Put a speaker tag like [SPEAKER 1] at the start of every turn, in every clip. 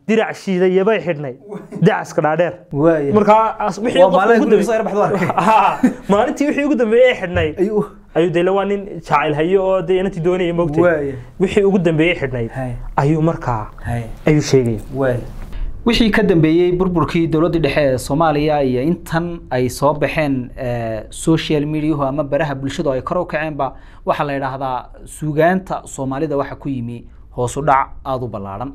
[SPEAKER 1] dirac shiidaya bay xidhnay dacaska dhaadheer
[SPEAKER 2] waaya
[SPEAKER 1] markaa as- wixii
[SPEAKER 2] waa
[SPEAKER 1] qofka
[SPEAKER 2] maalin
[SPEAKER 1] ugu
[SPEAKER 2] guriga soo
[SPEAKER 1] dambeeyey-
[SPEAKER 2] yar baxdo arkay
[SPEAKER 1] Ha, maalintii wixii ugu dambeeyey ee xidhnay
[SPEAKER 2] ayuu
[SPEAKER 1] ayuu dee waa nin jacayl hayo oo dee inantii doonaya moogtay
[SPEAKER 2] waaya
[SPEAKER 1] wixii ugu dambeeyey xidhnayd
[SPEAKER 2] hay
[SPEAKER 1] ayuu markaa
[SPEAKER 2] hay
[SPEAKER 1] ayuu sheegaya
[SPEAKER 2] waaya wixii ka dambeeyey burburkii dowladda dhexe ee soomaaliya iyo intan ay soo baxeen eh, social mediahu ama baraha bulshadu ay kor u kaceenba waxaa la yidhaahdaa suugaanta soomaalida waxa ku yimi hoos u dhac aada u ballaadhan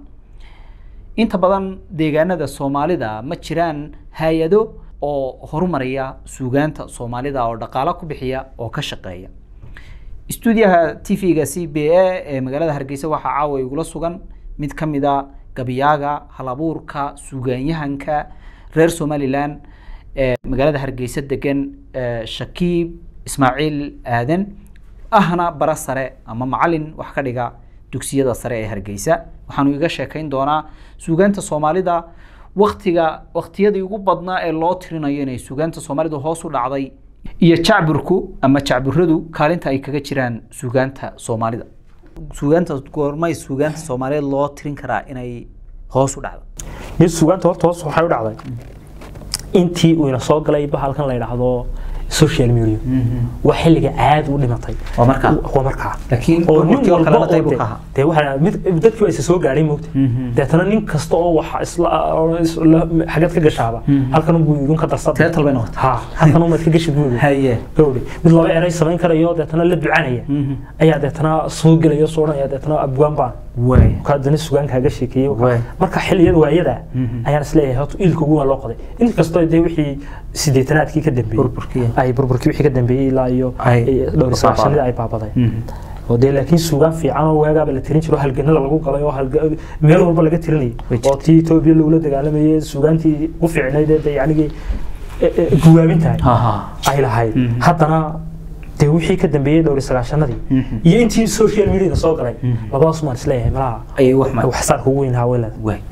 [SPEAKER 2] inta badan deegaanada soomaalida ma jiraan hay-ado oo horumaraya suugaanta soomaalida oo dhaqaalo ku bixiya oo ka shaqeeya stuudiyaha tv-ga c b a ee magaalada hargeysa waxaa caawa igula sugan mid ka mid a gabiyaaga halabuurka suugaanyahanka reer somalilan ee magaalada hargeysa degan ee shakiib ismaaciil aadan ahna bara sare ama macalin wax ka dhiga dugsiyada sare ee hargeysa waxaanu iga sheekayn doonaa suugaanta soomaalida waktiga waktiyadii ugu badnaa ee loo tirinayo inay suugaanta soomaalida hoos u dhacday iyo jacburku ama jacburadu kaalinta ay kaga jiraan suugaanta soomaalida suugaanta goormay suugaanta soomaaliyeed loo tirin karaa inay hoos u dhacdo
[SPEAKER 1] mid sugaanta horta hoos waxay u dhacday intii uu ina soo galay bahalkan la yidhaahdo social media waa xilliga caadi u dhimatay
[SPEAKER 2] waa markaa
[SPEAKER 1] waa markaa
[SPEAKER 2] laakiin
[SPEAKER 1] oo nin
[SPEAKER 2] burburkii oo
[SPEAKER 1] walba
[SPEAKER 2] kalena
[SPEAKER 1] oo
[SPEAKER 2] qayb uu
[SPEAKER 1] dee-
[SPEAKER 2] ka ahaa
[SPEAKER 1] dee waxaa mid dadkii waa isa soo gaadhay moogta deetana nin kasta oo waxa isla isla- xagad ka gashaaba halkan unbuu idin ka darsada
[SPEAKER 2] teetal bay noqotay
[SPEAKER 1] ha halkan umaad ka gashi buuga
[SPEAKER 2] haye
[SPEAKER 1] gawri mid laba eray samayn karayo deetana la ducanaya ayaa deetana soo gelaya soo odhanaya deetana abwaan baan
[SPEAKER 2] waay
[SPEAKER 1] kaadani sugaankaaga sheekeeyey
[SPEAKER 2] Waay.
[SPEAKER 1] marka xilliyada waayada
[SPEAKER 2] Mhm.
[SPEAKER 1] ayaan isleeyahay horta ilka ugu waa loo qoday in kastoo dee wixii sideetanaadkii ka dambeeyey
[SPEAKER 2] Burburkii.
[SPEAKER 1] ay burburkii wixii ka dambeeyey ilaa iyo
[SPEAKER 2] Ay
[SPEAKER 1] iyo dhowr iyo sagaashanadii ay baabadeen oo dee laakiin suugaan fiican oo waagaaba la tirin jiro halganada lagu galay oo halga- meel walba laga tirinayay
[SPEAKER 2] Way
[SPEAKER 1] oo tii etoobiya lagula dagaalamayay suugaantii ugu fiicnayd ee dee yacnigii e- e- guwaabin tahay
[SPEAKER 2] ha
[SPEAKER 1] ay lahayd
[SPEAKER 2] Mhm.
[SPEAKER 1] haddana dee wixii ka dambeeyey dhowr iyo sagaashanadii
[SPEAKER 2] Mhm.
[SPEAKER 1] iyo intii social mediada soo galay
[SPEAKER 2] Mhm.
[SPEAKER 1] labadaas maan isleeyahay malaha
[SPEAKER 2] ayay wax ma
[SPEAKER 1] waxsaarka ugu weyn ahaa way leedahay
[SPEAKER 2] waay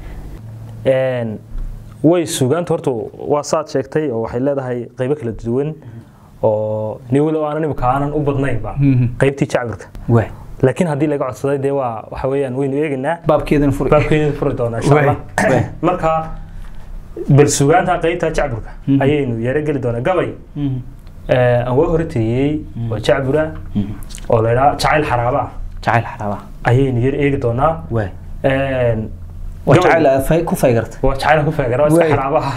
[SPEAKER 1] Een, way suugaanta horta waa saad sheegtay oo waxay leedahay qaybo kala duwan oo ni walow aanan imika aanan u badnaynba
[SPEAKER 2] Mhm.
[SPEAKER 1] qaybtii jacbirka
[SPEAKER 2] waay
[SPEAKER 1] laakiin haddii laga codsaday dee waa waxa weeyaan waynu eegaynaa
[SPEAKER 2] baabkeedana furi
[SPEAKER 1] baabkeeda furi doonaa insha allah
[SPEAKER 2] Waay, waay.
[SPEAKER 1] marka bal suugaanta qaybta jacburka
[SPEAKER 2] Mhm.
[SPEAKER 1] ayaynu yaro geli doonaa gabay
[SPEAKER 2] Mhm.
[SPEAKER 1] ee, aan waa hore tiriyey oo jacbura
[SPEAKER 2] Mhm.
[SPEAKER 1] oo la yidhaha jacayl xaraaba ah
[SPEAKER 2] jacayl xaraaba
[SPEAKER 1] ayaynu yar eegi doonaa
[SPEAKER 2] waay
[SPEAKER 1] Een,
[SPEAKER 2] waa
[SPEAKER 1] gabay-
[SPEAKER 2] jacayl aad fay- ku faygarta
[SPEAKER 1] waa jacayl ku feegara waa iska
[SPEAKER 2] Waay.
[SPEAKER 1] xaraabaha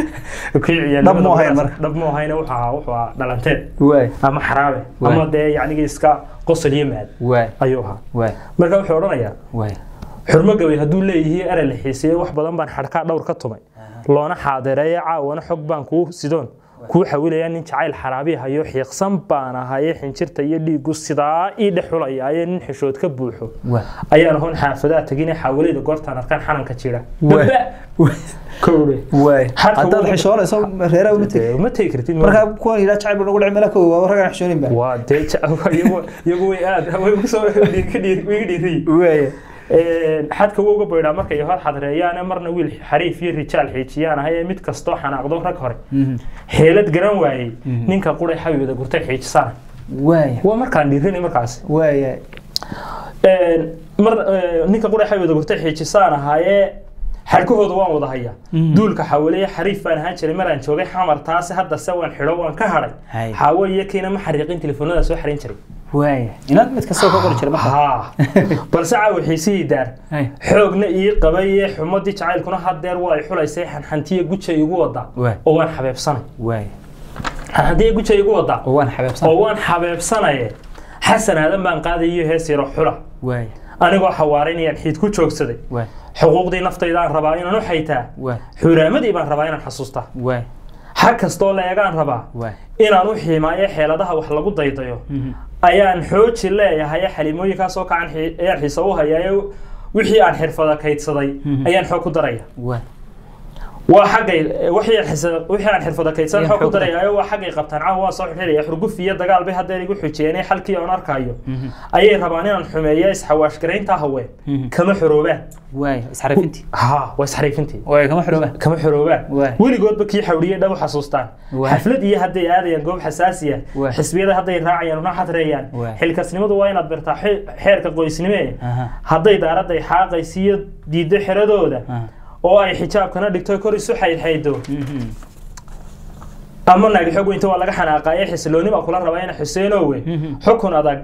[SPEAKER 2] Dhab ma ahayn marka.
[SPEAKER 1] dhab ma ahayna wuxuu ahaa wuxuu ahaa dhalanteed
[SPEAKER 2] waay
[SPEAKER 1] ama xaraabe
[SPEAKER 2] Waay.
[SPEAKER 1] ama dee yacnigii iska qosol iyo maad
[SPEAKER 2] waay
[SPEAKER 1] ayuu ahaa
[SPEAKER 2] waay
[SPEAKER 1] marka wuxuu odhanayaa
[SPEAKER 2] waay
[SPEAKER 1] xurmo gabay hadduu leeyihiin erey la xiiseeyo wax badan baan xadhkaa dhowr ka tumay loona xaadereeye caawana xog baan kuu sidoon kuu xawilaya nin jacayl xaraabi hayo xiiqsan baan ahaye xinjirta iyo dhiigu sidaa ii dhex xulayaaye nin xishood ka buuxo
[SPEAKER 2] waay
[SPEAKER 1] ayaan ahoon xaafadaa tegine xaawalayda goortaan arkaan xananka jira
[SPEAKER 2] Waay.
[SPEAKER 1] Daba! kowle
[SPEAKER 2] waay
[SPEAKER 1] Xadka
[SPEAKER 2] haddaad
[SPEAKER 1] ugu-
[SPEAKER 2] xishoonayso reeraa una tegi
[SPEAKER 1] Dee, ma tegi kartid
[SPEAKER 2] markaa kuwan yidhaa jacayl buu nagu dhici meela kow waa ragaan xishoonin ba
[SPEAKER 1] waa dee ja- iyagu iyagu way aad way ugu soo dhiir- ka dhiir- way iga dhiiriyey
[SPEAKER 2] waay
[SPEAKER 1] Een, xadka wuu uga baydhaa markay hor xadreeyaane marna wiil xariif iyo rijaal xiijiyaan ahay ee mid kastoo xanaaqdo rag hore xeelad garan waayey
[SPEAKER 2] Mhm.
[SPEAKER 1] ninka quray xawiyada gurtay xiijisaan
[SPEAKER 2] waay
[SPEAKER 1] waa markaan dhiirinay markaas
[SPEAKER 2] waay
[SPEAKER 1] Een, mar ee, ninka quray xawiyada gurtay xiijisaan ahaayee xadhkahooda waan wada hayaa
[SPEAKER 2] Mhm.
[SPEAKER 1] duulka xawaleeye xariif baan ahaan jiray maraan joogay xamar taasi hadda se waan xidho waan ka hadhay
[SPEAKER 2] Hay.
[SPEAKER 1] xaawo iyo kiina ma xariiqin telefoonada soo xarin jiray
[SPEAKER 2] waay inaad mid kastoo ka qori jira marka
[SPEAKER 1] haa balse caawa xiisihii daar
[SPEAKER 2] Hay.
[SPEAKER 1] xoogna ii qabaye xumadii jacaylkuna hadeer waa ay xulaysay xanxantiya guja igu wadaa
[SPEAKER 2] Waay.
[SPEAKER 1] oo waan xabeebsanay
[SPEAKER 2] waay
[SPEAKER 1] xanxantiya guja igu wadaa
[SPEAKER 2] oo waan xabeebsan
[SPEAKER 1] oo waan xabeebsanaye xasan aadan baan qaadayo hees yaro xula
[SPEAKER 2] waay
[SPEAKER 1] anigoo xawaaraynayaan xiid ku joogsaday
[SPEAKER 2] waay
[SPEAKER 1] xuquuqdii naftayda aan rabaa inaan u xaytaa
[SPEAKER 2] waay
[SPEAKER 1] xuraamadii baan rabaa inaan xasuustaa
[SPEAKER 2] waay
[SPEAKER 1] xag kastoo la eegaan rabaa
[SPEAKER 2] waay
[SPEAKER 1] inaan u xiimaayo xeeladaha wax lagu daydayo ayaan xooji leeyahay xalimooyinkaasoo kacan xi- ayaan xiisa u hayaayo wixii aan xirfada kaydsaday
[SPEAKER 2] Mhm.
[SPEAKER 1] ayaan xoog ku daraya
[SPEAKER 2] waay
[SPEAKER 1] waa xaggay wixii aan xisa- wixii aan xirfada kaydsan
[SPEAKER 2] Ayaan
[SPEAKER 1] xoog ku
[SPEAKER 2] xoog ku
[SPEAKER 1] darayaayo waa xaggay qabtaan caawa waan soo xirxiraya xurguf iyo dagaal bay haddeer igu xujeenay xalkii aan arkayo ayay rabaan inaan xumeeyo isxawaashgaraynta haween
[SPEAKER 2] Mhm.
[SPEAKER 1] kama xoroobaan
[SPEAKER 2] waay isxarifintii
[SPEAKER 1] ha waa isxariifintii
[SPEAKER 2] waay kama xidhooba
[SPEAKER 1] kama xoroobaan
[SPEAKER 2] Waay.
[SPEAKER 1] weligoodba kii xawriyey dhab u xasuustaan
[SPEAKER 2] Waay.
[SPEAKER 1] xaflad iyo hadday aadayaan goob xasaasiya
[SPEAKER 2] Waay.
[SPEAKER 1] xisbiyada hadday raacayaan una xadreeyaan
[SPEAKER 2] Waay.
[SPEAKER 1] xilkasnimadu waa inaad bartaa xe- xeerka qoysnime
[SPEAKER 2] Aha.
[SPEAKER 1] hadday daaraday xaaqaysiiyo diiddo xeradooda
[SPEAKER 2] Aha.
[SPEAKER 1] oo ay xijaabkana dhigto kor isu xaydxaydo ama naagi xog weynta waa laga xanaaqaye xisilooni baa kula rabaa ina xuseenowe xukun adag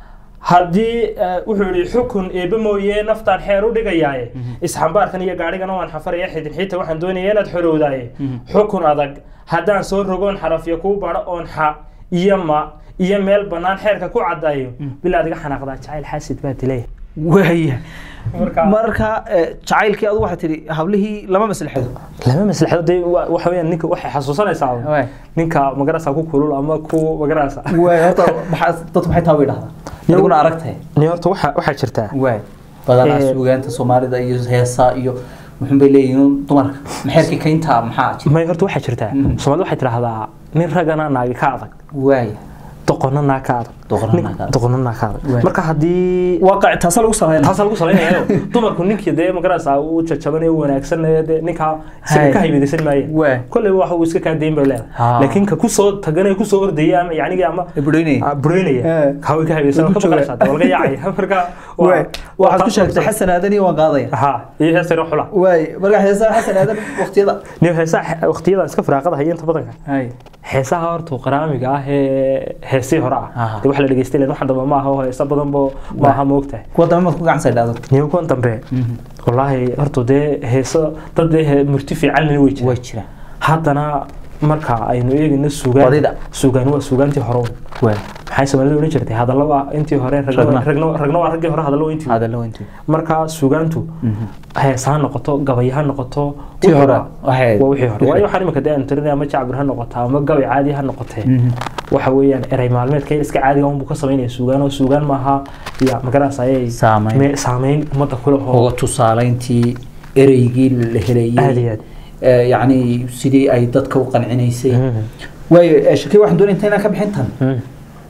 [SPEAKER 1] haddii eh, wuxuu yihi xukun eebe mooye naftaan xeer u dhigayaaye isxambaarkan iyo gaadhigana waan xafaraya xidin xiita waxaan doonaya inaad xorowdaaye xukun adag haddaan soo rogoon xarafyo kuu badho oon xa iyo ma iyo meel bannaan xeerka ku cadaayo bilaa adiga xanaaqdaa jacayl xaasid baa dilay
[SPEAKER 2] waaya
[SPEAKER 1] Marka-
[SPEAKER 2] marka eh, jacaylkii adu waxaa tidhi hablihii lama maslaxado
[SPEAKER 1] lama maslaxdo dee wa- waxa weeyaan ninka waxay xasuusanaysaa un.
[SPEAKER 2] Waay.
[SPEAKER 1] ninka magarasa ku kulul ama ku magarasa
[SPEAKER 2] waay horta maxaa dadku maxay taa bay dhahdaa adiguna aragtay
[SPEAKER 1] ni horta waxa waxaa jirtaa
[SPEAKER 2] waay badanaa
[SPEAKER 1] Eh,
[SPEAKER 2] suugaanta soomaalida iyo heesa iyo muxun bay leeyihiin dumarka maxeerkii kaynta maxaa jira
[SPEAKER 1] may horta waxaa jirtaa soomaalida waxay tidhahdaa nin ragana naagi ka adag
[SPEAKER 2] waay
[SPEAKER 1] doqonna naa ka adag
[SPEAKER 2] Doqonna
[SPEAKER 1] Nin-
[SPEAKER 2] naa ka adag.
[SPEAKER 1] doqonna naa ka adag
[SPEAKER 2] Waay.
[SPEAKER 1] marka haddii
[SPEAKER 2] waaqac taasa lagu sameynaa
[SPEAKER 1] taasa lagu salaynayo dumarku ninkii dee magarasa uu jajabanayo u wanaagsanaya dee ninkaa
[SPEAKER 2] Hay.
[SPEAKER 1] isaga ka haybidaysan maaye
[SPEAKER 2] Waay.
[SPEAKER 1] kolley waxa uu iska kaa dayn bay leedahay
[SPEAKER 2] Ha.
[SPEAKER 1] laakiin ka kusoo taganaya kusoo ordaya ama yacnigi ama
[SPEAKER 2] Ibrahim.
[SPEAKER 1] Ah, bureynaya
[SPEAKER 2] Eh.
[SPEAKER 1] kaa way ka haybidaysan
[SPEAKER 2] Lagu
[SPEAKER 1] ka
[SPEAKER 2] jooga.
[SPEAKER 1] maqlaysaa dee waa laga yaacaya marka waa-
[SPEAKER 2] waay
[SPEAKER 1] waa
[SPEAKER 2] waxaad ku
[SPEAKER 1] taas
[SPEAKER 2] sheegtay
[SPEAKER 1] oo-
[SPEAKER 2] xasan aadan iyo waan qaadaya
[SPEAKER 1] ha iyo heestayna xula
[SPEAKER 2] waay marka heesaha xasan aadan waqtiyada
[SPEAKER 1] nin heesaha waqtiyadan iska firaaqada haya inta badanka
[SPEAKER 2] hay
[SPEAKER 1] heesaha horta qaraamiga ah ee heesii hore
[SPEAKER 2] Aha.
[SPEAKER 1] ah dee waxa la dhegeystay leen waxan dambe ma aha oo heesa badan bo ma aha moogtahay
[SPEAKER 2] kuwa dambe maad ku gacan saydhaado
[SPEAKER 1] niman kuwan dambe wallaahi horta dee heeso dad dee he- murti fiicanna way jiraan
[SPEAKER 2] way jiraan
[SPEAKER 1] haddana marka aynu eegayno suugaan
[SPEAKER 2] Badida.
[SPEAKER 1] suugaan waa suugaantii hore un.
[SPEAKER 2] waay
[SPEAKER 1] maxay soomaalida odhan jirtay hadallo waa intii hore ragna
[SPEAKER 2] Ragna.
[SPEAKER 1] ragna ragna waa raggii hore hadallo waa intii
[SPEAKER 2] hadallo weyntii
[SPEAKER 1] marka suugaantu hees ha noqoto gabay ha noqoto
[SPEAKER 2] Tii
[SPEAKER 1] wuxuu
[SPEAKER 2] hore,
[SPEAKER 1] waa-
[SPEAKER 2] waxay-
[SPEAKER 1] waa wixii hore waayo waxaan imika dee aan tirinaya ama jacbir ha noqota ama gabay caadi ha noqotee waxa weeyaan erey maalmeedka iska caadiga unbuu ka samaynaya suugaan oo suugaan maaha ya magaranaysa ayay
[SPEAKER 2] Saameyn.
[SPEAKER 1] me- saameyn ummadda kule oo
[SPEAKER 2] uga tusaalayntii ereygii la helayay
[SPEAKER 1] Aad iyo aad.
[SPEAKER 2] Eh, yacni sidii ay dadka u qancinaysay
[SPEAKER 1] Mhm.
[SPEAKER 2] waayo eh, shakii waxaan doonaya intaynaan ka bixin tan
[SPEAKER 1] Mm.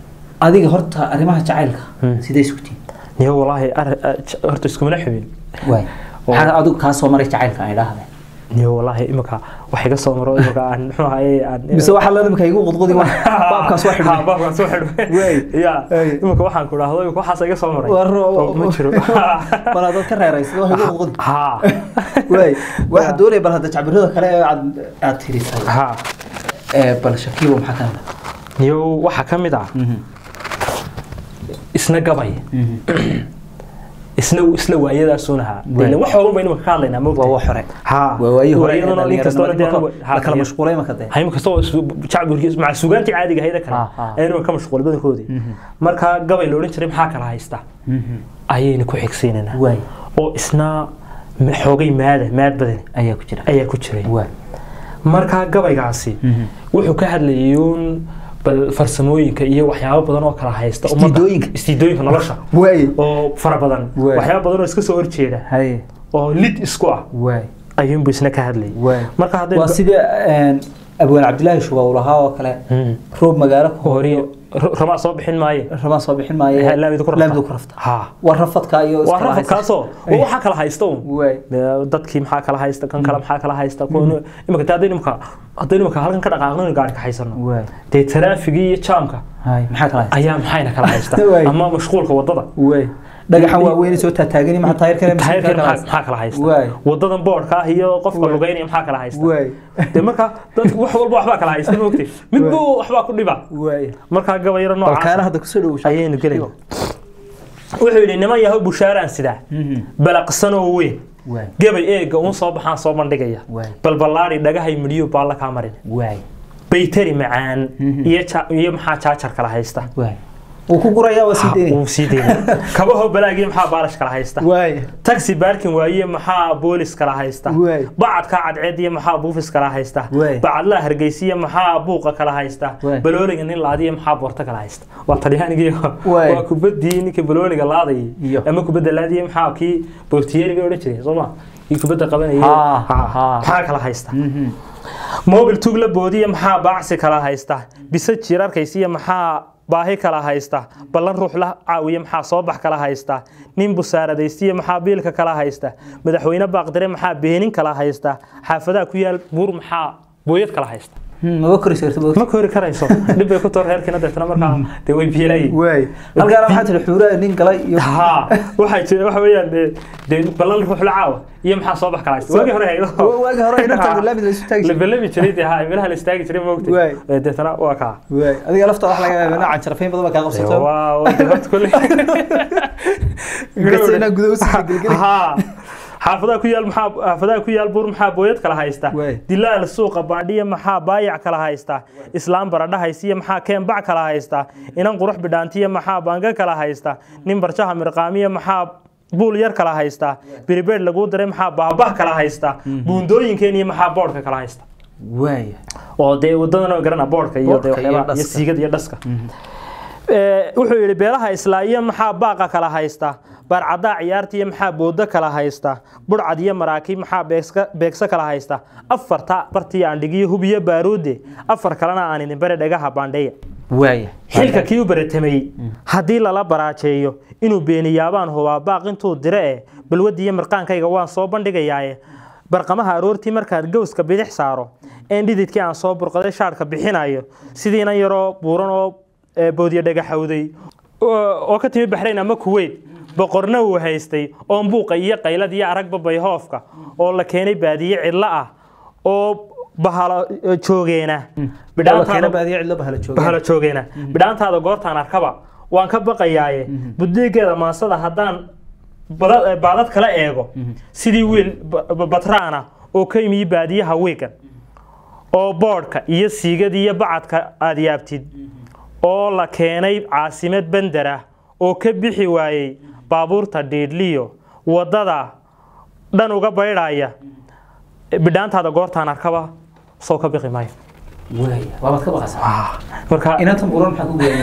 [SPEAKER 2] adiga horta arrimaha jacaylka
[SPEAKER 1] Mm.
[SPEAKER 2] sidee iskutiin
[SPEAKER 1] niyo wallaahi ar- ah, j- horta iskumana xubin
[SPEAKER 2] waay maxaa adigu kaa soo maray jacaylka ay dhahday
[SPEAKER 1] niyo wallaahi imika wax iga soo maro imika aan muxuu ahaye aan
[SPEAKER 2] mise waxaa la imika igu qudqudi baabkaas waa
[SPEAKER 1] Ha,
[SPEAKER 2] xidhay
[SPEAKER 1] baabkaas waa xidhay
[SPEAKER 2] Wey.
[SPEAKER 1] ya
[SPEAKER 2] Wey.
[SPEAKER 1] imika waxaan ku dhahdo imika waxaas iga soo maray
[SPEAKER 2] War-
[SPEAKER 1] Oo, ma jiro
[SPEAKER 2] bal haddaad ka reeraysid wax igu qudqudi
[SPEAKER 1] ha
[SPEAKER 2] waay waxaa doonaya bal hadda jacbirada kale ee aad aad tirisay
[SPEAKER 1] ha
[SPEAKER 2] Eh, bal shakiibo maxaa ka mid
[SPEAKER 1] niyo waxaa ka mid ah isna gabay isna isla waayadaasuun ahaa
[SPEAKER 2] Waay.
[SPEAKER 1] Ileen wax horan baynu ka hadlaynaa moogta
[SPEAKER 2] waa wax hore
[SPEAKER 1] ha
[SPEAKER 2] waa waayii hore ee
[SPEAKER 1] waayadana nin kastoo dee anigu-
[SPEAKER 2] dhalinyarada la kala mashquulay marka dee
[SPEAKER 1] hayma kastoo jacburkiis maca suugaantii caadiga hayda kale
[SPEAKER 2] Ha, ha.
[SPEAKER 1] ayaynu ka mashquul badankoodii marka gabay la odhan jiray maxaa kala haysta ayaynu ku xigsiinaynaa
[SPEAKER 2] waay
[SPEAKER 1] oo isna ma- xoogay maada maad badan
[SPEAKER 2] ayaa ku jira
[SPEAKER 1] ayaa ku jiray
[SPEAKER 2] waay
[SPEAKER 1] marka gabaygaasi wuxuu ka hadlayay uun bal farsamooyinka iyo waxyaabo badan oo kala haysta ummadda.
[SPEAKER 2] Istiidooyinka.
[SPEAKER 1] istiidooyinka nolosha
[SPEAKER 2] waay
[SPEAKER 1] oo fara badan
[SPEAKER 2] Waay.
[SPEAKER 1] waxyaabo badan oo iska soo horjeeda
[SPEAKER 2] hay
[SPEAKER 1] oo lid isku ah
[SPEAKER 2] waay
[SPEAKER 1] ayuunbu isna ka hadlayay
[SPEAKER 2] waay
[SPEAKER 1] marka hadday
[SPEAKER 2] waa sida abwaan cabdilaahi shuba uu lahaa oo kale
[SPEAKER 1] Mm.
[SPEAKER 2] roob magaalo ku
[SPEAKER 1] horiyo ramaa soo bixin maaye
[SPEAKER 2] ramaan soo bixin maayo
[SPEAKER 1] laamidu ku rafta.
[SPEAKER 2] laamidu ku rafta
[SPEAKER 1] ha
[SPEAKER 2] waa rafadka iyo
[SPEAKER 1] waa
[SPEAKER 2] iskala haysa.
[SPEAKER 1] rafadkaasoo oo waxaa kala haysta un
[SPEAKER 2] waay
[SPEAKER 1] Dee dadkii maxaa kala haysta kan kale maxaa kala haysta kuwan imika dee haddaynu imika haddaynu imika halkan ka dhaqaaqno inuu gaari ka haysano
[SPEAKER 2] waay
[SPEAKER 1] dee taraafigii iyo jaamka
[SPEAKER 2] hay maxaa kala haysa
[SPEAKER 1] ayaa maxayna kala haysta
[SPEAKER 2] Waay.
[SPEAKER 1] ama mashquulka wadada
[SPEAKER 2] waay dhagaxan waaweyn soo taataagani maxaa taayirkana
[SPEAKER 1] taayirkan maxaa maxaa kala haysta
[SPEAKER 2] Waay.
[SPEAKER 1] wadadan boodhka ah iyo qofka lugeynaya maxaa kala haysta
[SPEAKER 2] waay
[SPEAKER 1] dee marka dad wax walba waxbaa kala haysta moogtay midba waxbaa ku dhiba
[SPEAKER 2] waay
[SPEAKER 1] markaa gabayaro
[SPEAKER 2] balkaana
[SPEAKER 1] noocaas
[SPEAKER 2] hadda kusoo dhowo
[SPEAKER 1] ayaynu gelayna wuxuu yidhi niman yahow bushaaraan sidaa balaqsanoo weyn
[SPEAKER 2] waay
[SPEAKER 1] gabay eega uun soo baxaan soo bandhigaya
[SPEAKER 2] Waay.
[SPEAKER 1] balballaari dhagahay midhiyo baalla kaa marin
[SPEAKER 2] waay
[SPEAKER 1] baytari macaan iyo ja- iyo maxaa jaajar kala haysta
[SPEAKER 2] waay wuu ku gurayaa waa sii deynaya
[SPEAKER 1] uu sii deyna kabaho balaag iyo maxaa baalash kala haysta
[SPEAKER 2] waay
[SPEAKER 1] taxi baarkin waaye maxaa boolis kala haysta
[SPEAKER 2] Waay.
[SPEAKER 1] bacadka cadceed iyo maxaa buufis kala haysta
[SPEAKER 2] Waay.
[SPEAKER 1] bacadlaha hargeysiya maxaa buuqa kala haysta
[SPEAKER 2] Waay.
[SPEAKER 1] balooniga nin laadiya maxaa boorta kala haysta waa talyaanigii
[SPEAKER 2] Waay.
[SPEAKER 1] waa kubadii ninka balooniga laadayay
[SPEAKER 2] Iyo.
[SPEAKER 1] ama kubadda laadiya maxaa kii boortiyeeriga odhan jiray soo ma kii kubadda qabanayay
[SPEAKER 2] Ha,
[SPEAKER 1] Ha,
[SPEAKER 2] ha.
[SPEAKER 1] maxaa kala haysta mobil tug la boodiya maxaa baacsi kala haysta bise jiirarkaysiya maxaa baahi kala haysta ballan ruux la caawiya maxaa soo bax kala haysta nin busaaradaystiya maxaa biilka kala haysta madaxweyne baaqdire maxaa beenin kala haysta xaafadaha ku yaal buur maxaa booyad kala haysta
[SPEAKER 2] maba koraysa karta
[SPEAKER 1] ma kori karayso dhib bay ku too reerkiina deetana markaa dee way biilayin
[SPEAKER 2] waay halkaana waxaa tihi xuuraa nin galay iyo
[SPEAKER 1] ha waxay jira waxa weeyaan dee dee ballan ruux la caawa iyo maxaa soo bax kala haysta waagii hore haydo
[SPEAKER 2] waagi hore inanta laamid la isu taagi
[SPEAKER 1] la
[SPEAKER 2] jiray
[SPEAKER 1] ballami jiray dee ha meelaha la istaagi jiray moogtay
[SPEAKER 2] Waay.
[SPEAKER 1] Ee, deetana waa kaa
[SPEAKER 2] waay adiga lafta wax laga yaabaa noocan jarafeyn badan baa kaa qabsato
[SPEAKER 1] waa waa dee horta kolley
[SPEAKER 2] Gasa inaa gudaha usii gelgeli.
[SPEAKER 1] ha xaafadaha ku yaal maxaa xaafadaha ku yaal buur maxaa booyad kala haysta
[SPEAKER 2] Waay.
[SPEAKER 1] dilaal suuqa baadhiya maxaa baayac kala haysta islaam baradha haysiya maxaa keenbac kala haysta inan qurux bidhaantiya maxaa baanga kala haysta nin barjaha mirqaamiya maxaa buul yar kala haysta biribeed laguu diray maxaa baabah kala haysta buundooyinkeen iyo maxaa boodhka kala haysta
[SPEAKER 2] waay
[SPEAKER 1] oo dee wadadan oo garana boodhka iyo dee
[SPEAKER 2] Boodhka iyo
[SPEAKER 1] waxyaabaha iyo
[SPEAKER 2] dhaska.
[SPEAKER 1] siigada iyo dhaska Ee, wuxuu yidhi beelaha islaa'iya maxaa baaqa kala haysta baarcadaa ciyaartiya maxaa boodo kala haysta budhcad iyo maraakiib maxaa beegska- beegso kala haysta afarta bartii aan dhigiyo hubiyo baaruude afar kalena aan idin bare dhagaha baandheeya
[SPEAKER 2] waay
[SPEAKER 1] xilka kii u baratamay haddii lala baraajeeyo inuu beeniyaabaan hubaa baaq intuu dire eh balwadiiyo mirqaankayga waan soo bandhigayaaye barqamaha aroortii markaad gowska bidix saaro een dhididkii aan soo burqaday shaadhka bixinayo sidiina yaroo buuran oo ee, boodyo dhagaxowday oo oo ka timi baxrayn ama kuweyt boqorna uu haystay oon buuqa iyo qaylad iyo aragba bayhoofka oo la keenay baadiye cidlo ah oo bahalo joogeena
[SPEAKER 2] bidhaantaada
[SPEAKER 1] bidhaantaada
[SPEAKER 2] baadiya cidlo bahala jooga
[SPEAKER 1] bahala joogeena bidhaantaada goortaan arkaba waan ka baqayaaye buddeegeeda maansada haddaan bada- baadad kala eego sidii wiil ba- ba- batraana oo ka yimi baadiyaha wiigan oo boodhka iyo siigada iyo bacadka aad yaabtid oo la keenay caasimad bendera oo ka bixi waayey baabuurta dhiidhliyo waddada dhan uga baydhaya bidhaantaada goortaan arkaba soo ka biqi maayo
[SPEAKER 2] waay waabaad ka baqaysaa
[SPEAKER 1] marka
[SPEAKER 2] inantan buran maxaa ku geeya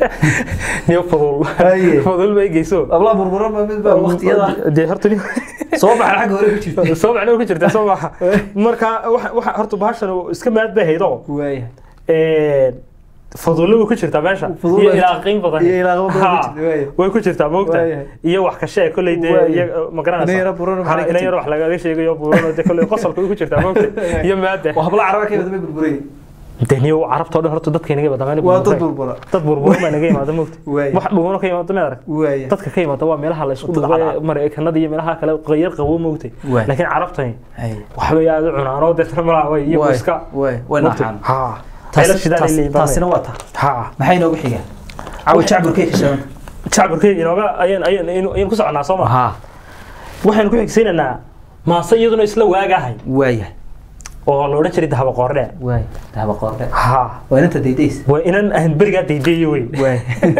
[SPEAKER 1] niyo fudul
[SPEAKER 2] Haye.
[SPEAKER 1] fudul bay geyso
[SPEAKER 2] abla burburan ba mid baa waqtiyada
[SPEAKER 1] dee horta ni
[SPEAKER 2] soo baxa xagga hore ku jirta
[SPEAKER 1] soo macno ku jirta soo baxa marka waxa waxa horta bahashan iska maad bay haydo
[SPEAKER 2] waay
[SPEAKER 1] ee fudul ku jirta meesha
[SPEAKER 2] Fudul
[SPEAKER 1] iyo
[SPEAKER 2] baa-
[SPEAKER 1] ilaa qiim badan
[SPEAKER 2] iyo ilaa qiim badan ku
[SPEAKER 1] Ha,
[SPEAKER 2] jirta, waaye.
[SPEAKER 1] way ku jirtaa moogta
[SPEAKER 2] Waaye.
[SPEAKER 1] iyo wax ka sheeg kulay dee
[SPEAKER 2] Waaye.
[SPEAKER 1] iyo ma garanaysa
[SPEAKER 2] Inay yara buran maxay ka
[SPEAKER 1] inay yara wax lagaga sheegayo buran oo dee kulay qosolka ku jirtaa moogta iyo maada
[SPEAKER 2] waa habla caraba ka yimid burburay
[SPEAKER 1] dee niyo carabta oo dhan horta dadka inaga badameen
[SPEAKER 2] waa dad burbura
[SPEAKER 1] dad burbur baa naga yimaada moogta
[SPEAKER 2] Waaye.
[SPEAKER 1] wax dhuuno ka yimaada ma arag
[SPEAKER 2] waay
[SPEAKER 1] dadka ka yimaada waa meelaha la isku
[SPEAKER 2] Wadada
[SPEAKER 1] dhuubay
[SPEAKER 2] cadcad.
[SPEAKER 1] mareykanada iyo meelaha kale qayar qabo moogtay
[SPEAKER 2] Waay.
[SPEAKER 1] laakiin carabtani
[SPEAKER 2] hay
[SPEAKER 1] waxbay aad u cunaan oo deetana malaa way iyo
[SPEAKER 2] waay
[SPEAKER 1] iska
[SPEAKER 2] waay way nacaan
[SPEAKER 1] ha
[SPEAKER 2] Taas-
[SPEAKER 1] Ayla shidaan
[SPEAKER 2] taas-
[SPEAKER 1] ilay baa
[SPEAKER 2] taasina waa taa
[SPEAKER 1] ha
[SPEAKER 2] maxay inoogu xigaan cawa jacburkay ka shaqan
[SPEAKER 1] shacabkay inooga ayaan ayaan ayaan ku soconaa soo ma
[SPEAKER 2] ha
[SPEAKER 1] waxaan ku xigsiinaynaa maase iyaduna isla waagahay
[SPEAKER 2] waaya
[SPEAKER 1] oo la odhan jiray dahaba qoordheer
[SPEAKER 2] waay dahaba qoorde
[SPEAKER 1] ha
[SPEAKER 2] waa inanta daydays
[SPEAKER 1] waa inaan ahan berigaa daydeeyo wey
[SPEAKER 2] waay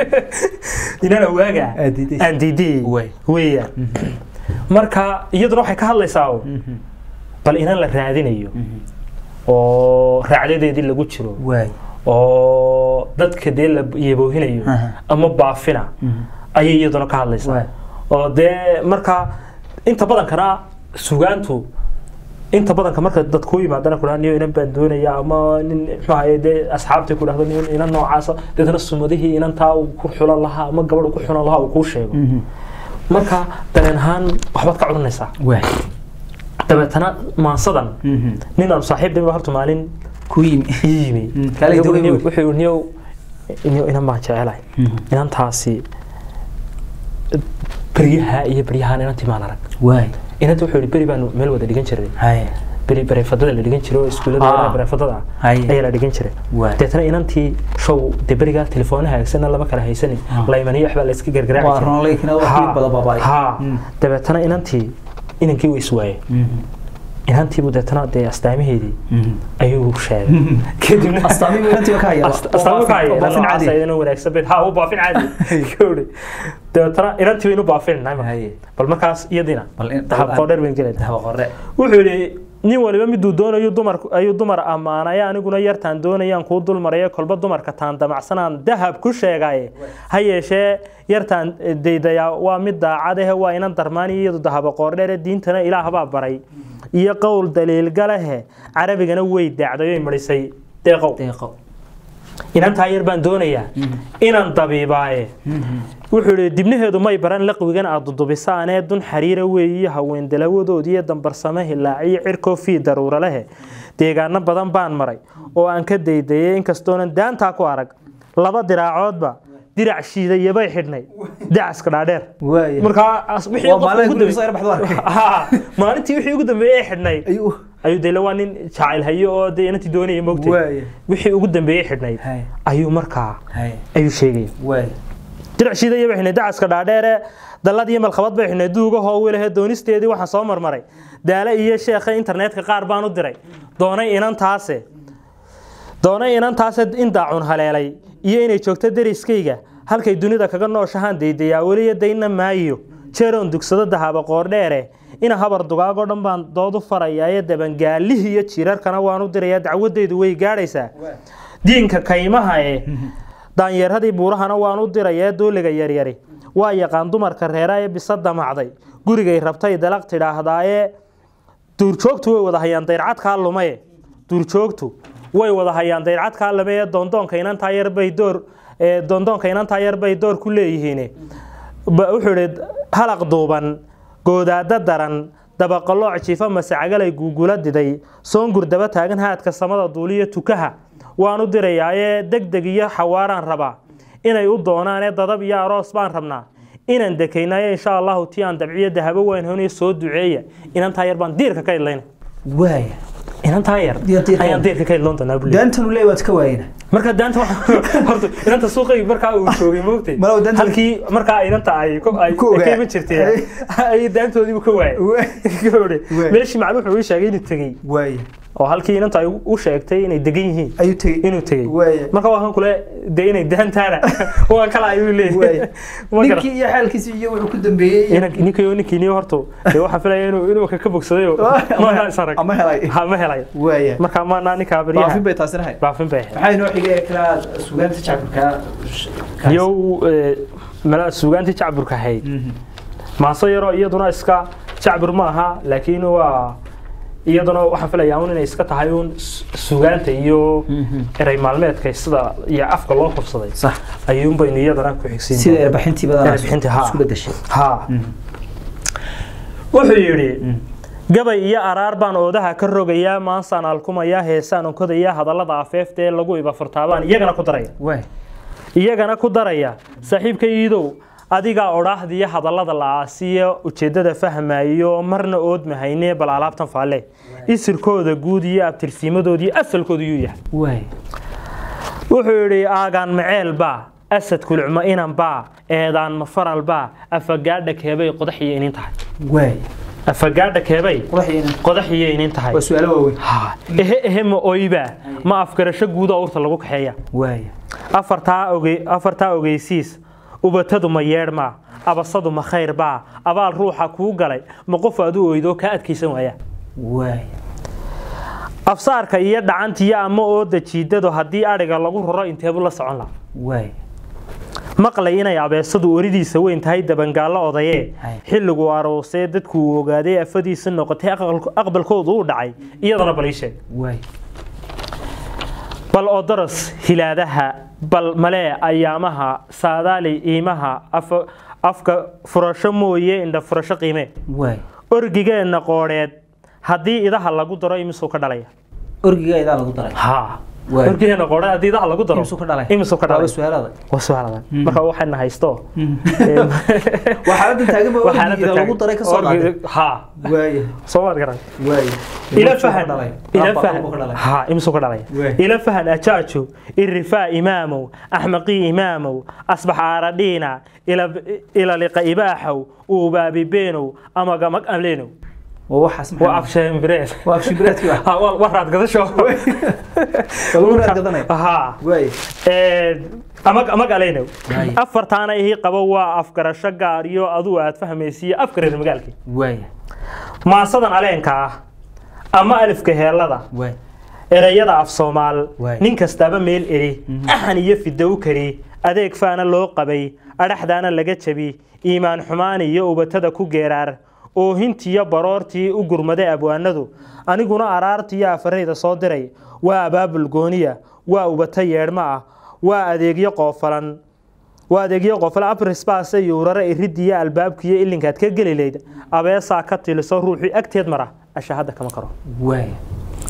[SPEAKER 1] inaan waagaa
[SPEAKER 2] Aad diidays.
[SPEAKER 1] aan daydeeyey
[SPEAKER 2] Waay.
[SPEAKER 1] weeyaan marka iyaduna waxay ka hadlaysaa oo bal inaan la raadinayo oo raacdadeedii lagu jiro
[SPEAKER 2] waay
[SPEAKER 1] oo dadka dee la yaboohinayo
[SPEAKER 2] Aha.
[SPEAKER 1] ama baafina ayay iyaduna ka hadlaysaa
[SPEAKER 2] Waay.
[SPEAKER 1] oo dee marka inta badankana sugaantu inta badanka marka dad ku yimaadana kudhaha niyo inan baan doonaya ama nin muxuu ahaye dee asxaabtii ku dhahdo niyo inan noocaasa deetana sumadihii inantaa uu ku xulan lahaa ama gabadh uu ku xulan lahaa uu kuu sheego marka dareen ahaan waxbaad ka cunanaysaa
[SPEAKER 2] waay
[SPEAKER 1] dabeetana maansadan nin aan saaxiib dhimi horta maalin
[SPEAKER 2] ku yimi
[SPEAKER 1] ii yimi
[SPEAKER 2] Mm, kala
[SPEAKER 1] Niyow-
[SPEAKER 2] duwan
[SPEAKER 1] niyow-
[SPEAKER 2] wey.
[SPEAKER 1] wuxuu yidhi, niyow niyow inan baan jecelahay inantaasi beryaha iyo beryahaan inantii maan arag
[SPEAKER 2] waay
[SPEAKER 1] inanta wuxuu yidhi beri baanu meel wada dhigan jiray
[SPEAKER 2] hay
[SPEAKER 1] beri bareefadada la dhigan jiray oo iskuullada
[SPEAKER 2] Ah.
[SPEAKER 1] yaraha bareefadada ah
[SPEAKER 2] Haye.
[SPEAKER 1] ayaa la dhigan jiray
[SPEAKER 2] Waay.
[SPEAKER 1] deetana inantii show dee berigaa telefoonaha haysana lama kala haysanin
[SPEAKER 2] Ah.
[SPEAKER 1] laymaniyo waxbaa la iska gargaraaci
[SPEAKER 2] waa
[SPEAKER 1] jiray.
[SPEAKER 2] ronalaykina
[SPEAKER 1] Ha,
[SPEAKER 2] waqti bada baabay
[SPEAKER 1] ha dabeetana inantii inankii uu iswaayey inantiibu deetana dee astaamaheedii ayuu sheegay kadibna
[SPEAKER 2] astaami buu inantiiba ka haya
[SPEAKER 1] astaamo ka haya
[SPEAKER 2] baafin caadi
[SPEAKER 1] inuu wanaagsan bed ha uu baafin caadi kowdhi dabeetana inantii baynu baafinayna
[SPEAKER 2] Haye.
[SPEAKER 1] bal markaas iyadina
[SPEAKER 2] Bal in-
[SPEAKER 1] habqoo dheer bayn gelayna
[SPEAKER 2] dahaba qore
[SPEAKER 1] wuxuu yidhi nin waliba miduu doonayo dumar ayuu dumar ammaanaya aniguna yartaan doonayaan kuu dulmaraya kolba dumarka taan damacsanaan dahab ku sheegaye ha yeeshee yartaan daydaya waa mid daacadahe waa inan darmaani iyadu dahaba qoordheere diintana ilaah baa baray iyo qowl daliilgalehe carabigana way daacdayoy marisay deeqow
[SPEAKER 2] deeqo
[SPEAKER 1] inantaa yar baan doonayaa inaan dabiibaaye wuxuu yidhi dibnaheedu may baran laqwigan aad dudubisaanee dun xariira weeyiyo haween dalawadoodiiyo dambarsame hilaaciyo cirkoo fii daruura lehe deegaano badan baan maray oo aan ka daydayay inkastoonan daantaa ku arag laba diraacoodba dirac shiidayabay xidhnay dacaska dhaadheer
[SPEAKER 2] waaya
[SPEAKER 1] markaa as- wixii
[SPEAKER 2] Waa
[SPEAKER 1] qofka
[SPEAKER 2] maalin
[SPEAKER 1] ugu
[SPEAKER 2] guriga soo yar baxdo arkay.
[SPEAKER 1] dambe- Ha, maalintii wixii ugu dambeeyey ee xidhnay
[SPEAKER 2] ayuu
[SPEAKER 1] ayuu dele waa nin jacayl hayo oo dee inantii doonaya moogtay
[SPEAKER 2] waaya
[SPEAKER 1] wixii ugu dambeeyey xidhnayd
[SPEAKER 2] hay
[SPEAKER 1] ayuu markaa
[SPEAKER 2] hay
[SPEAKER 1] ayuu sheegaya
[SPEAKER 2] waaya
[SPEAKER 1] dirac shiidaya bay xidhnay dacaska dhaadheere dallad iyo malkhabad bay xidhnay duuga hoowilahee doonisteedii waxaan soo marmaray daale iyo sheekha internetka qaar baan u diray doonay inantaase doonay inantaase in daacun haleelay iyo inay joogto deriskayga halkay dunida kaga nooshahaan daydayaa weliya dayna maayo jeeroon dugsado dahaba qoordheere ina habar dugaagoo dhan baan dood u farayaa ee dabangaalihii iyo jiirarkana waan u dirayaa dacwadeydu way gaadhaysaa diinka kaymaha ee daanyeerhadii buurahana waan u dirayaa dooliga yaryari waa yaqaan dumarka reera ee bisa damacday gurigay rabtay dalaq tidhaahdaaye duurjoogtu way wada hayaan dayrcadkaa lumaye duurjoogtu way wada hayaan dayrcadkaa lume ee doondoonka inantaa yar bay door ee doondoonka inantaa yar bay door ku leeyihiin Ba- wuxuu idhi halaq duuban goodaada daran dabaqalooc jiifa masacagalay guugula diday soongur daba taagan haadka samada duuliyo tukaha waan u dirayaaye deg deg iyo xawaaraan rabaa inay u doonaan ee dadab iyo aroos baan rabnaa inaan dekaynayo insha allahu tii aan dabciyo dahabo weyn honiyo soo duceeya inantaa yar baan diirka ka idlayna
[SPEAKER 2] waaya
[SPEAKER 1] inantaa yar
[SPEAKER 2] Diir- diirka
[SPEAKER 1] ayaan
[SPEAKER 2] waa-
[SPEAKER 1] diirka ka idloon doonaa bule
[SPEAKER 2] daantanu leey waad ka waayena
[SPEAKER 1] marka daanta waxa- horta inanta suuqay markaa uu joogay moogtay
[SPEAKER 2] Malaw daanta-
[SPEAKER 1] halkii markaa inanta ay ku- ay
[SPEAKER 2] Ku ogaa.
[SPEAKER 1] ka iman jirtay ay daantoodiibu ka waayay Gabadhi.
[SPEAKER 2] Waay.
[SPEAKER 1] meeshii maclu wuxuu ii sheegay inuu tegey
[SPEAKER 2] waaya
[SPEAKER 1] oo halkii inanta ay u sheegtay inay degan yihiin
[SPEAKER 2] ayuu tegey
[SPEAKER 1] inuu tegey
[SPEAKER 2] waaya
[SPEAKER 1] marka waa kan kule dee inay daantaana waa kala ayuu leeyahay
[SPEAKER 2] waaya
[SPEAKER 1] Ma garan.
[SPEAKER 2] ninkii iyo xaalkiisi iyo wuxuu ku dambeeyey iyo-
[SPEAKER 1] Inan- ninkii ninkii niyo horta dee waxaan filaya inuu inuu ka ka bogsaday oo
[SPEAKER 2] Ama-
[SPEAKER 1] maana is arag
[SPEAKER 2] ama helay
[SPEAKER 1] ha ma helay
[SPEAKER 2] waaya
[SPEAKER 1] marka maana ninkaa
[SPEAKER 2] baafin
[SPEAKER 1] baryaha
[SPEAKER 2] bay taasina hay
[SPEAKER 1] baafin bay ahayd
[SPEAKER 2] maxaa inoo xigay kala sugaanta jacburka
[SPEAKER 1] yow eh, mala suugaantii jacburka ahayd maaso yaroo iyaduna iska jacbur ma aha laakiin waa iyaduna waxaan filayaa un inay iska tahay un su- suugaanta iyo erey maalmeedka sida iyo afka loo kufsaday
[SPEAKER 2] sax
[SPEAKER 1] ayuun baynu iyadana ku xigsiin
[SPEAKER 2] sida erbixintii badan
[SPEAKER 1] Erbixintii, haa.
[SPEAKER 2] isku bedeshay
[SPEAKER 1] ha wuxuu yidhi gabay iyo araar baan oodaha ka rogayaa maansaan alkumayaa heesaan onkodayaa hadallada afeefta ee lagu ibafurtaabaan iyagana ku daraya
[SPEAKER 2] waay
[SPEAKER 1] iyagana ku daraya saaxiibka iidow adigaa odhaahdiyo hadallada la-aasiyo ujeeddada fahmayo marna oodmahayne bal alaabtan faalle isirkooda guud iyo abtirsiimadooda iyo asalkooda yuu yahay
[SPEAKER 2] waay
[SPEAKER 1] wuxuu yidhi aagaan maceel baa asad kulcmo inan baa eedaan mafaral baa afagaadha keebay qodax iyo inin tahay
[SPEAKER 2] waay
[SPEAKER 1] afagaadha keebay
[SPEAKER 2] quraxiyena
[SPEAKER 1] qodax iyo inin tahay
[SPEAKER 2] waa su-aalo waaweyn
[SPEAKER 1] Ha, ehe ehe ma oyba ma afgarasho guuda urta lagu kaxeeya
[SPEAKER 2] waay
[SPEAKER 1] afartaa oge afartaa ogeysiis ubatadu ma yeedhmaa abasadu ma khayr baa abaal ruuxa kuu galay ma qof aad u oydo kaa adkaysan waaya
[SPEAKER 2] waay
[SPEAKER 1] afsaarka iyo dhacantiyo ama ooda jiidado haddii adhiga lagu raro inteebu la socon laha
[SPEAKER 2] waay
[SPEAKER 1] maqlay inay abeesadu oridiisa weyn tahay dabangaallo odayee
[SPEAKER 2] Hay.
[SPEAKER 1] xilligu aroosee dadku uu ogaaday afadiisa noqotay aqal- aqbalkoodu uu dhacay iyadana bal ii sheeg
[SPEAKER 2] waay
[SPEAKER 1] bal odoros hilaadaha bal malee ayaamaha saadaali iimaha afa- afka furasho mooye indha furasho qiime
[SPEAKER 2] waay
[SPEAKER 1] orgigeenna qoodheed haddii idaha lagu daro imisuu ka dhalaya
[SPEAKER 2] orgiga idaa lagu daray
[SPEAKER 1] ha
[SPEAKER 2] Waay.
[SPEAKER 1] orgigeenna qoodheed haddii idaha lagu daro
[SPEAKER 2] imisuu ka dhalay
[SPEAKER 1] imisuu ka
[SPEAKER 2] Waaba
[SPEAKER 1] dhalay
[SPEAKER 2] su-aalada
[SPEAKER 1] waa su'aaladan marka waxayna haysto
[SPEAKER 2] waa xaaladda taagan ba orgiga lagu daray ka soo qaaday
[SPEAKER 1] ha
[SPEAKER 2] waay
[SPEAKER 1] soo maad garan
[SPEAKER 2] waay
[SPEAKER 1] ila
[SPEAKER 2] Imisuu ka
[SPEAKER 1] fahan
[SPEAKER 2] dhalay?
[SPEAKER 1] ila
[SPEAKER 2] Laba
[SPEAKER 1] fahan
[SPEAKER 2] buu ka dhalay.
[SPEAKER 1] ha imisuu ka dhalaya
[SPEAKER 2] Waay.
[SPEAKER 1] ila fahan ajaajo irifaa imaamow axmaqii imaamow asbax aaradhiina ila ila liqa ibaaxow uubaabi beenow ama gamag amleenow
[SPEAKER 2] waa waxaas maxaa
[SPEAKER 1] waa absheembireed
[SPEAKER 2] waa abshibiraadkii wax
[SPEAKER 1] ha waa waa raad gadasho
[SPEAKER 2] lagu raad gadanay
[SPEAKER 1] ha
[SPEAKER 2] waay
[SPEAKER 1] amag amag aleynow
[SPEAKER 2] Waay.
[SPEAKER 1] afartaana ihii qabo waa afgarasho gaar iyo aduu aad fahmaysiiyo afka reer magaalkii
[SPEAKER 2] waay
[SPEAKER 1] maasadan aleenka ah ama alifka heelada
[SPEAKER 2] waay
[SPEAKER 1] erayada af soomaal
[SPEAKER 2] Waay.
[SPEAKER 1] nin kastaaba meel eri axan iyo fidow kari adeeg faana loo qabay adhaxdaana laga jabi iimaan xumaan iyo ubatada ku geeraar oohintiyo baroortii u gurmaday abwaanadu aniguna araartiyo afarayda soo diray waa abaabul gooniya waa ubata yeedhmo ah waa adeegyo qoofalan waa adeegyo qoofalan abrisbaase iyo urare iridiyo albaabkiyo ilinkaad ka geli layd abeesaa ka tiliso ruuxii agteed mara ashahada kama karo
[SPEAKER 2] waay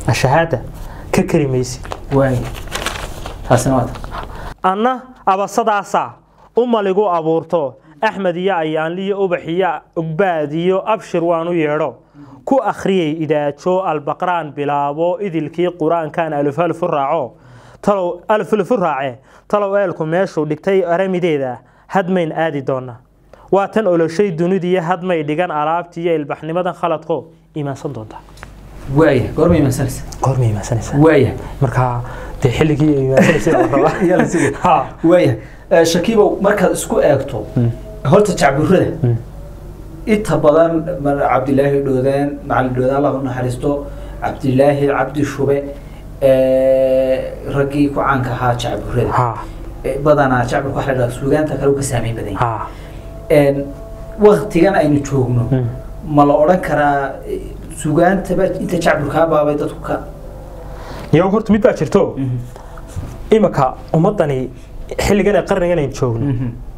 [SPEAKER 1] ashahaada ka kari maysid
[SPEAKER 2] waay taasina waa ta
[SPEAKER 1] anna abasadaasaa umaligu abuurto axmed iyo ayaanliyo ubax iyo ogbaad iyo abshir waanu yeedho ku akhriyay idaajo albaqraan bilaabo idilkii qur-aankan alufalfu raaco talow alfulfu raace talow eelku meeshuu dhigtay aramideeda hadmayn aadi doona waa tan oloshay dunidiyo hadmay dhigan alaabtii iyo ilbaxnimadan khaladko imaansan doonta
[SPEAKER 2] waaya goorma imaansanaysa
[SPEAKER 1] goorma imaansanaysaa
[SPEAKER 2] waaya
[SPEAKER 1] marka dee xilligii imaansanaysa la rabaa.
[SPEAKER 2] Yaa la sugay.
[SPEAKER 1] Ha.
[SPEAKER 2] waaya Eh, shakiibow markaad isku eegto horta jacburada inta badan mar cabdilaahi dhoodaan macalin dhoodaan allah u naxariisto cabdilaahi cabdi shube eh, raggii ku caanka ahaa jacburada
[SPEAKER 1] ha
[SPEAKER 2] Eh, badanaa jacburka waxa la dhahaa suugaanta kale uu ka saameyn badan yahay
[SPEAKER 1] ha
[SPEAKER 2] Een, waktigan aynu joogno ma la odhan karaa eh, suugaantaba inta jacburkaa baabay dadku ka
[SPEAKER 1] yow horta mid baa jirto imika ummadani xilligan ee qarnigan aynu joogno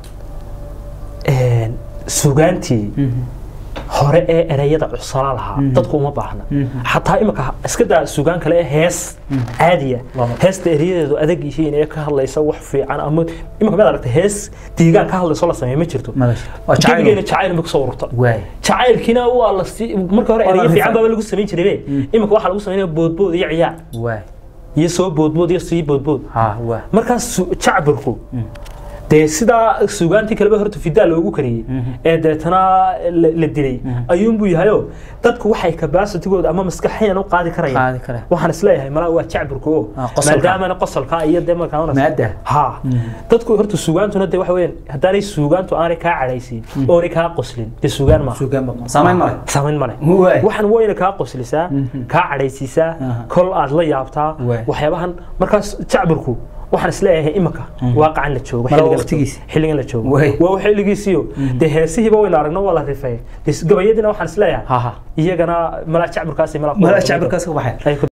[SPEAKER 1] een, suugaantii hore ee ereyada cusala lahaa dadku uma baahna xataa imika iska daa suugaan kale ee hees caadiya
[SPEAKER 2] Lama.
[SPEAKER 1] heesta ereyadeedu adag yihiin ee ka hadlaysa wax fiican ama imika mid aragtay hees diigaan ka hadlayso la sameeyo ma jirto
[SPEAKER 2] waa
[SPEAKER 1] gebigeena jacayl ma kusoo ururta
[SPEAKER 2] waay
[SPEAKER 1] jacaylkiina waa la sii marka hore
[SPEAKER 2] Waa la
[SPEAKER 1] ereyo fiican
[SPEAKER 2] rifay.
[SPEAKER 1] baa lagu samayn jiray imika waxaa lagu samaynaya boodbood iyo ciyaar
[SPEAKER 2] waay
[SPEAKER 1] iyo soo boodbood iyo sii boodbood
[SPEAKER 2] ha waa
[SPEAKER 1] markaas su- jacburku dee sidaa suugaantii kaleba horta fidaa loogu kariyey ee deetana la la dilay ayuunbuu yahayo dadku waxay kabaasitigooda ama maskaxiyan u qaadi karayaan
[SPEAKER 2] qaadi kare
[SPEAKER 1] waxaan isleeyahay malaa waa jacburka o
[SPEAKER 2] Ah, qosolka.
[SPEAKER 1] maadaamana qosolka iyo dee markaa
[SPEAKER 2] maada
[SPEAKER 1] ha dadku horta suugaantuna dee waxa weyaan haddaanay suugaantu aanay kaa cadhaysiin oonay kaa qoslin dee suugaan maaha
[SPEAKER 2] suugaan ba saamayn male
[SPEAKER 1] samayn male
[SPEAKER 2] waay
[SPEAKER 1] waxaan wayna kaa qoslisaa kaa cadhaysiisaa
[SPEAKER 2] Aha.
[SPEAKER 1] kol aad la yaabtaa
[SPEAKER 2] Waay.
[SPEAKER 1] waxyaabahan markaas jacburku waxaan isleeyahay imika waaqacan la joogo
[SPEAKER 2] Mala
[SPEAKER 1] xilligan la
[SPEAKER 2] waqtigiisa.
[SPEAKER 1] joogo, xilligan la joogo
[SPEAKER 2] Waay.
[SPEAKER 1] waa xilligiisiyo dee heesihiiba waynu aragno waa la rifay dee gabayadiina waxaan isleeyahay
[SPEAKER 2] ha ha
[SPEAKER 1] iyagana malaa jacburkaasi malaa ku
[SPEAKER 2] mala
[SPEAKER 1] wada-
[SPEAKER 2] jacburkaas ka baxay
[SPEAKER 1] ay ku